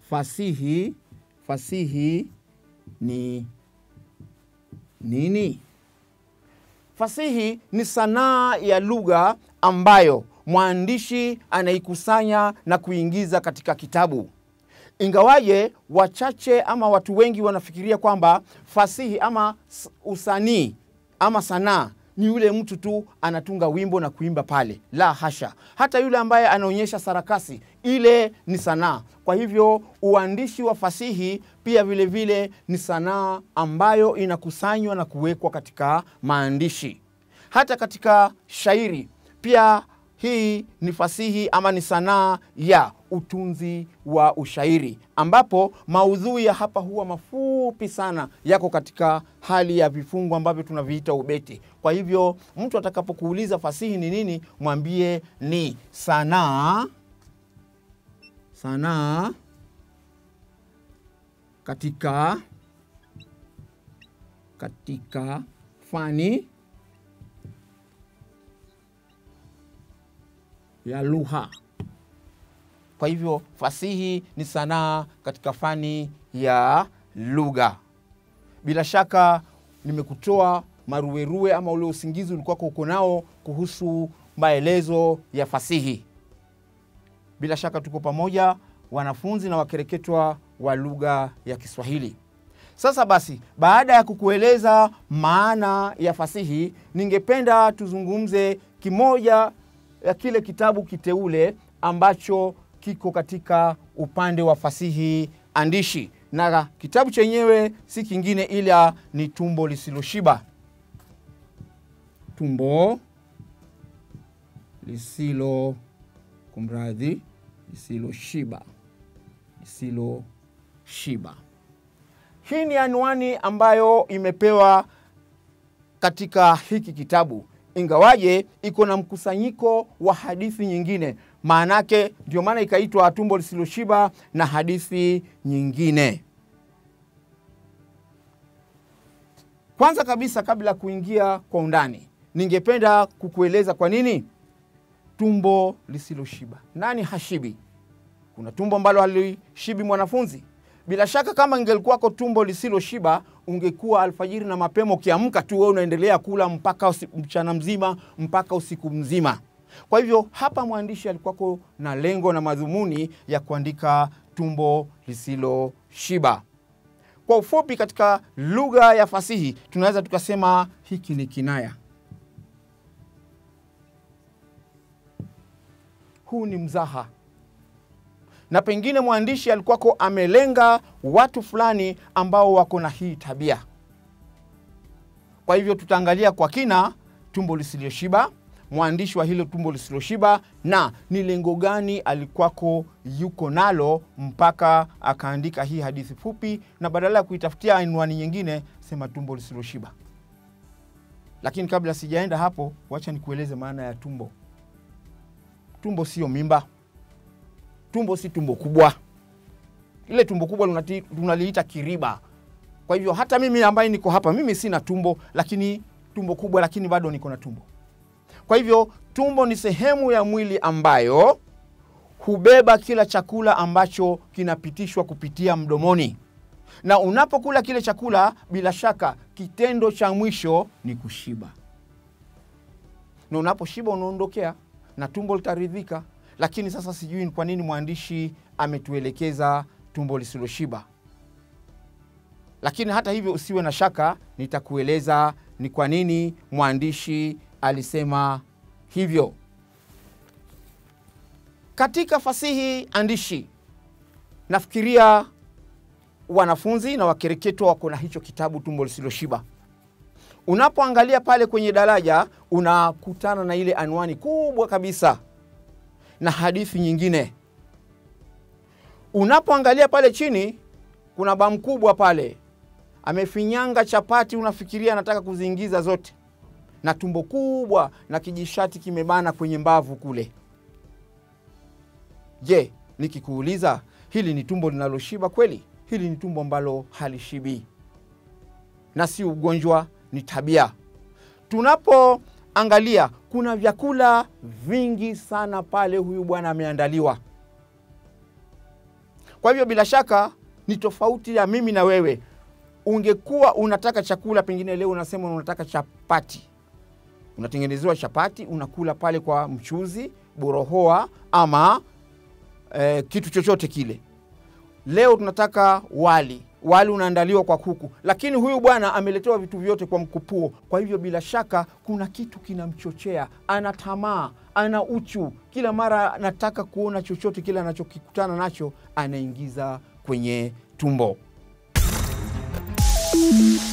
fasihi fasihi ni nini? Fasihi ni sanaa ya lugha ambayo mwandishi anaikusanya na kuingiza katika kitabu. Ingawaje wachache ama watu wengi wanafikiria kwamba fasihi ama s- usanii ama sanaa ni yule mtu tu anatunga wimbo na kuimba pale. La hasha, hata yule ambaye anaonyesha sarakasi, ile ni sanaa. Kwa hivyo uandishi wa fasihi pia vile vile ni sanaa ambayo inakusanywa na kuwekwa katika maandishi. Hata katika shairi pia hii ni fasihi ama ni sanaa ya utunzi wa ushairi, ambapo maudhui ya hapa huwa mafupi sana, yako katika hali ya vifungu ambavyo tunaviita ubeti. Kwa hivyo mtu atakapokuuliza fasihi ni nini, mwambie ni sanaa sanaa katika katika fani ya lugha. Kwa hivyo fasihi ni sanaa katika fani ya lugha. Bila shaka nimekutoa maruerue ama ule usingizi ulikuwa uko nao kuhusu maelezo ya fasihi. Bila shaka tuko pamoja, wanafunzi na wakereketwa wa lugha ya Kiswahili. Sasa basi, baada ya kukueleza maana ya fasihi, ningependa tuzungumze kimoja ya kile kitabu kiteule ambacho kiko katika upande wa fasihi andishi, na kitabu chenyewe si kingine ila ni Tumbo Lisiloshiba. Tumbo lisilo kumradhi, lisiloshiba, lisiloshiba. Hii ni anwani ambayo imepewa katika hiki kitabu, ingawaje iko na mkusanyiko wa hadithi nyingine. Maanake ndio maana ikaitwa Tumbo Lisiloshiba na hadithi nyingine. Kwanza kabisa, kabla ya kuingia kwa undani, ningependa kukueleza kwa nini tumbo lisiloshiba. Nani hashibi? Kuna tumbo ambalo halishibi mwanafunzi? Bila shaka kama ingelikuwako tumbo lisiloshiba, ungekuwa alfajiri na mapema, ukiamka tu wewe unaendelea kula mpaka usi, mchana mzima mpaka usiku mzima. Kwa hivyo hapa mwandishi alikuwako na lengo na madhumuni ya kuandika tumbo lisiloshiba. Kwa ufupi, katika lugha ya fasihi tunaweza tukasema hiki ni kinaya. Huu ni mzaha na pengine mwandishi alikuwako amelenga watu fulani ambao wako na hii tabia. Kwa hivyo tutaangalia kwa kina tumbo lisiloshiba, mwandishi wa hilo tumbo lisiloshiba, na ni lengo gani alikuwako yuko nalo mpaka akaandika hii hadithi fupi, na badala ya kuitafutia anwani nyingine, sema tumbo lisiloshiba. Lakini kabla sijaenda hapo, wacha nikueleze maana ya tumbo. Tumbo sio mimba tumbo si tumbo kubwa. Ile tumbo kubwa tunaliita kiriba. Kwa hivyo hata mimi ambaye niko hapa, mimi sina tumbo, lakini tumbo kubwa, lakini bado niko na tumbo. Kwa hivyo tumbo ni sehemu ya mwili ambayo hubeba kila chakula ambacho kinapitishwa kupitia mdomoni, na unapokula kile chakula, bila shaka kitendo cha mwisho ni kushiba, na unaposhiba unaondokea na tumbo litaridhika lakini sasa sijui kwa nini mwandishi ametuelekeza tumbo lisiloshiba. Lakini hata hivyo, usiwe na shaka, nitakueleza ni kwa nini mwandishi alisema hivyo. Katika fasihi andishi, nafikiria wanafunzi na wakereketwa wako na hicho kitabu tumbo lisiloshiba. Unapoangalia pale kwenye daraja, unakutana na ile anwani kubwa kabisa na hadithi nyingine. Unapoangalia pale chini, kuna ba mkubwa pale amefinyanga chapati, unafikiria anataka kuziingiza zote, na tumbo kubwa na kijishati kimebana kwenye mbavu kule. Je, nikikuuliza hili ni tumbo linaloshiba kweli? Hili ni tumbo ambalo halishibii, na si ugonjwa, ni tabia. tunapo angalia kuna vyakula vingi sana pale huyu bwana ameandaliwa. Kwa hivyo bila shaka ni tofauti ya mimi na wewe. Ungekuwa unataka chakula, pengine leo unasema unataka chapati, unatengenezewa chapati, unakula pale kwa mchuzi, borohoa ama eh, kitu chochote kile. Leo tunataka wali, wali unaandaliwa kwa kuku, lakini huyu bwana ameletewa vitu vyote kwa mkupuo. Kwa hivyo bila shaka kuna kitu kinamchochea, ana tamaa, ana uchu, kila mara anataka kuona chochote kile anachokikutana nacho anaingiza kwenye tumbo.